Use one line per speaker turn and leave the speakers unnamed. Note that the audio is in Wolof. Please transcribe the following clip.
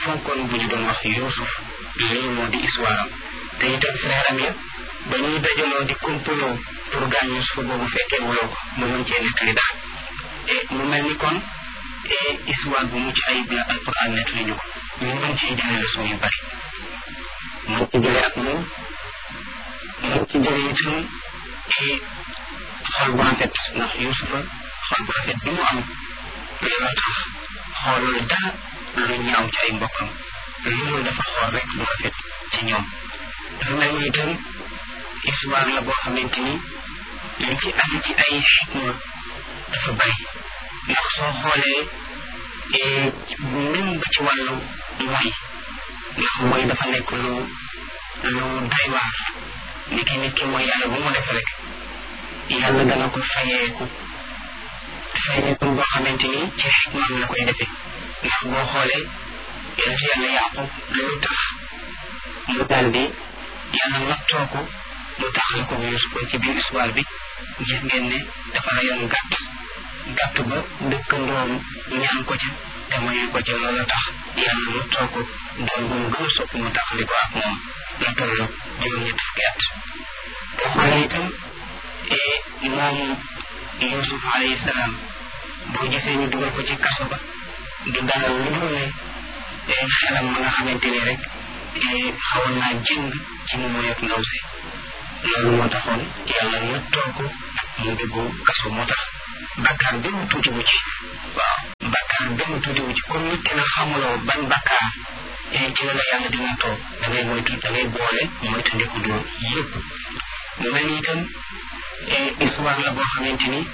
fonkoon bu ñu doon wax Yuusuf lii moo di histoire am te itam frère am ya ba ñuy dajaloo di complot pour gaañ Yuusuf boobu fekkee wuloo ko mu mën cee nettali daal et mu mel ni kon histoire bu mucc ayib la alquran nettali ñu ko ñu mën cee jëlee leçon yu bari mën ci jëlee ak moom mën ci jëlee itam xol bu rafet ndax Yuusufa xol bu rafet bi mu am looloo tax xoolul dara lu ñaaw ci ay mbokkam loolu dafa xool rek lu rafet ci ñoom dafa mel ni itam histoire la boo xamante ni li ci am ci ay xikma dafa bari ndax soo xoolee même ba ci wàllu mooy ndax mooy dafa nekk lu lu doy waar ni ki nit ki mooy yàlla bu mu def rek yàlla dana ko fayeeku fayeeku boo xamante ni ci xikmaam la koy defee ndax boo xoolee yonent yàlla yaqub loolu tax mu daal di yàlla nattoo ko mu taxal ko Yuusuf ci biir histoire bi gis ngeen ne dafa rayoon gàtt gàtt ba dëkkandoom ñaan ko ca te mayu ko ca loolu tax yàlla nattoo ko doon bu mu gën a sopp mu taxali ko ak moom la toll juróom-ñett fukki at boo xoolee itam moom Yuusuf alayhi salaam boo gisee ñu dugal ko ci kaso ba du dara lu dul ne xelam ma nga xamante ni rek xawoon naa jëng ci mu moy ak ndaw si loolu moo taxoon yàlla nattoo ko mu dugg kaso moo tax bakkaar benn tuuti wu ci waaw bakkaar benn tuuti wu ci comme nit ki na xamuloo ban bakkaar ci la la yàlla di nattoo da ngay moytu da ngay boole moytu ndiku doo yëpp mu mel ni itam histoire la boo xamante ni